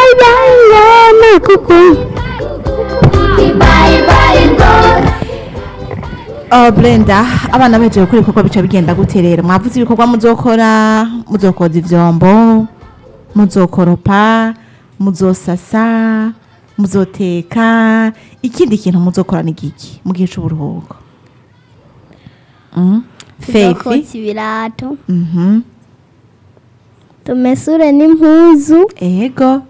bye bye ngona kuku Oh, Brenda abana baje gukora ibikorwa bica bigenda gute rero mwavuze ibikorwa muzokora muzokoza ivyombo muzokoropa muzosasa muzoteka ikindi kintu muzokora ni giki mu gihe c'uburuhuko mm? Faith tuzokotsa ibirato mhm tumesure n'impuzu ego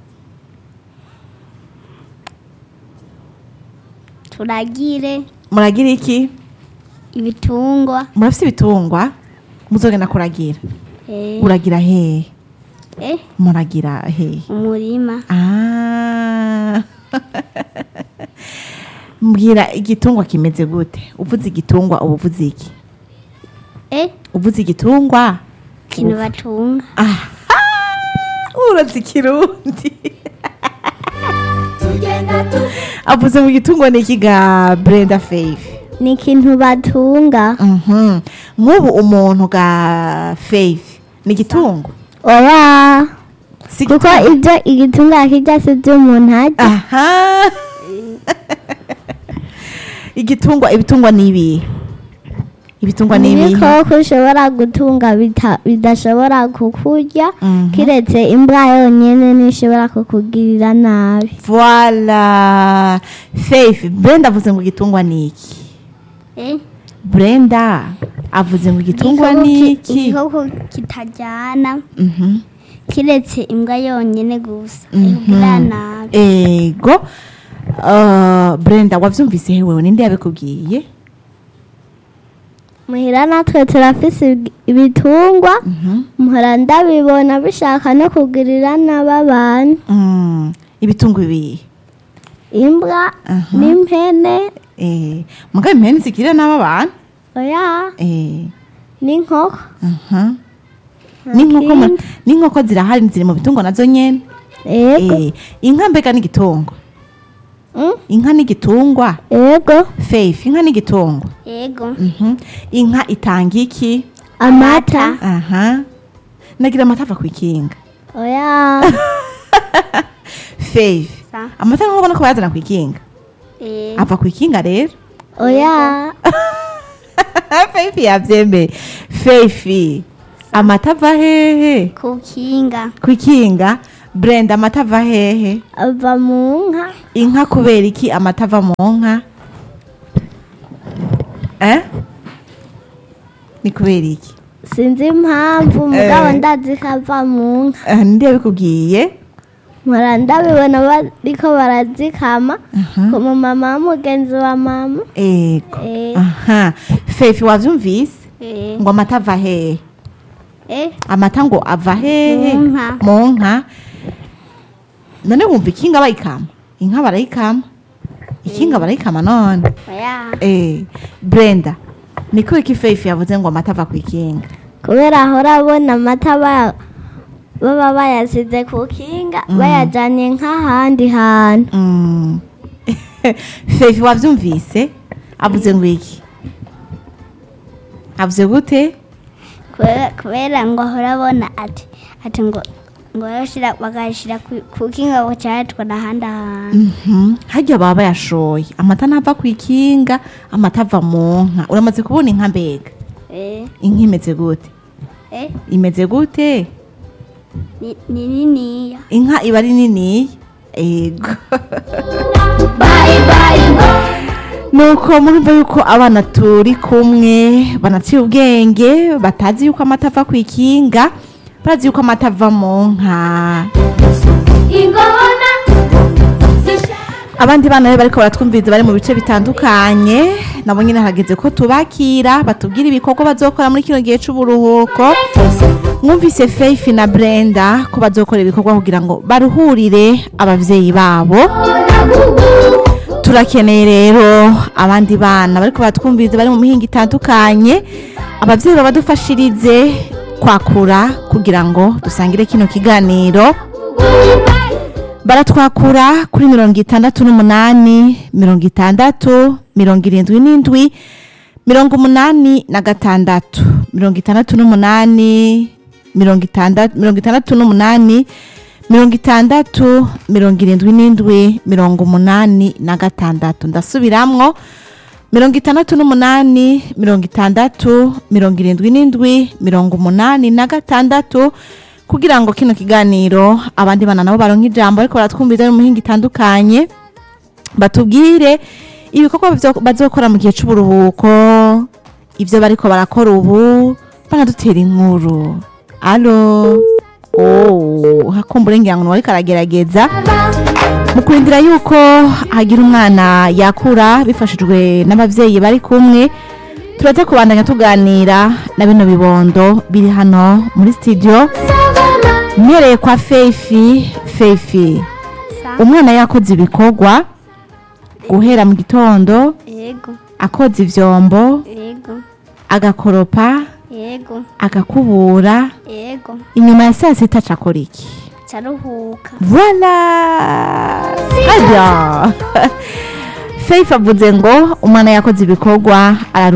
turagire muragira iki ibitungwa murafise ibitungwa muzogenda kuragira eh, uragira hehe eh, muragira hehe umurima Ah. mbwira igitungwa kimeze gute uvuze igitungwa uba uvuze iki eh, uvuze igitungwa ikintu batunga aha urazi ikirundi avuze mu gitungwa ni iki ga brenda faith ni ikintu batunga Mhm. nk'ubu umuntu ga faith ni igitungwa oya si kuko ibyo igitunga kirya si byo umuntu arya aha igitungwa ibitungwa ni ibihe ibitungwa ni ibihe ibikoko ushobora gutunga bita- bidashobora kukurya Mhm. kiretse imbwa yonyine ntishobora kukugirira nabi Voila. Faith, Brenda avuze ngo igitungwa ni iki? Brenda avuze ngo igitungwa Igikoko ni ki- iki? igikoko kitajyana Mhm. kiretse imbwa yonyine gusa Mhm. ikugirira nabi Ego. Uh, Brenda wavyumvise hewe ninde yabikubwiye? muhira natwe turafise ib- ibitungwa Mhm. muhora ndabibona bishaka no kugirira nabi abantu Mm. Ibitungwa ibihe? imbwa Aha. n'impene Eh, mugabe impene zikirira n'aba bantu? oya Eh. n'inkoko Mhm. N'inkoko mu- Ikindi. n'inkoko zirahari ziri mu bitungwa nazo nyene? ego Eh, inka mbega n'igitungwa? Mm, Inka n'igitungwa? ego Faith, inka n'igitungwa? ego Mhm. inka itanga iki amata aha nagira amata ava ku ikinga oya faith Sa. amata nkuko ubona ko bayazana ku ikinga Eh, ava ku ikinga rero oya faith yabyemeye faith amata ava hehe ku kinga ku ikinga brenda amata ava hehe ava mu nka inka kubera iki amata ava mu nka eh ni kubera iki sinzi impamvu mugabo Eh. ndazi ko ava mu nka Ah, ninde yabikubwiye mpora ndabibona bariko barazikama Aha. ku mumama w'umugenzi wa mama ego Eh. aha faith wavyumvise Eh, ngo amata ava hehe eh, amata ngo ava hehe Mu nka. mu nka none wumva ikinga bayikama inka barayikama ikinga barayikama none oya eh brenda ni kubera iki faith yavuze ngo amata ava ku ikinga kubera ahora abona amata ba- baba bayasize ku kinga bayajyanye nk'ahandi hantu Mm. faith wavyumvise avuze ngo iki avuze gute Kubera- kubera ngo ahora abona ati ati ngo ngo barashira bagashira ku- ku kinga bucayatwara ahandi hantu Mhm. harya baba bayashoye amata ntava ku ikinga amata ava mu nka uramaze kubona inka mbega Eh, inka imeze gute eh, imeze gute ni ni niniya inka iba ari nini ego nuko murumva yuko abana turi kumwe banaciye ubwenge batazi yuko amata ava ku ikinga barazi yuko amata ava mu nka abandi bana rero bariko baratwumviriza bari mu bice bitandukanye nabo nyine harageze ko tubakira batubwira ibikorwa bazokora muri kino gihe c'uburuhuko mwumvise faith na brenda ko bazokora ibikorwa kugira ngo baruhurire abavyeyi babo turakeneye rero abandi bana bariko baratwumviriza bari mu mihinga itandukanye abavyeyi babadufashirize kwakura kugira ngo dusangire kino kiganiro baratwakura kuri mirongo itandatu n'umunani mirongo itandatu mirongo irindwi n'indwi mirongo umunani na gatandatu mirongo itandatu n'umunani mirongo itandatu mirongo itandatu n'umunani mirongo itandatu mirongo irindwi n'indwi mirongo umunani na gatandatu ndasubiramwo mirongo itandatu n'umunani mirongo itandatu mirongo irindwi n'indwi mirongo umunani na gatandatu kugira ngo kino kiganiro abandi bana nabo baronke ijambo ariko baratwumviza mu mihinga itandukanye batubwire ibikorwa byo- bazokora mu gihe c'uburuhuko ivyo bariko barakora ubu banadutera inkuru alo oh, hakumbura ngira ngo ariko aragerageza mu kurindira yuko hagira umwana yakura bifashijwe n'abavyeyi bari kumwe turaza kubandanya tuganira na bino bibondo biri hano muri studio mpereye kwa Feifi Feifi umwana yakoze ibikorwa guhera mu gitondo yego akoza ivyombo yego agakoropa yego agakubura yego inyuma ya saa sita acakora iki caruhuka voila aja Faith avuze ngo umwana yakoze ibikorwa araruhuka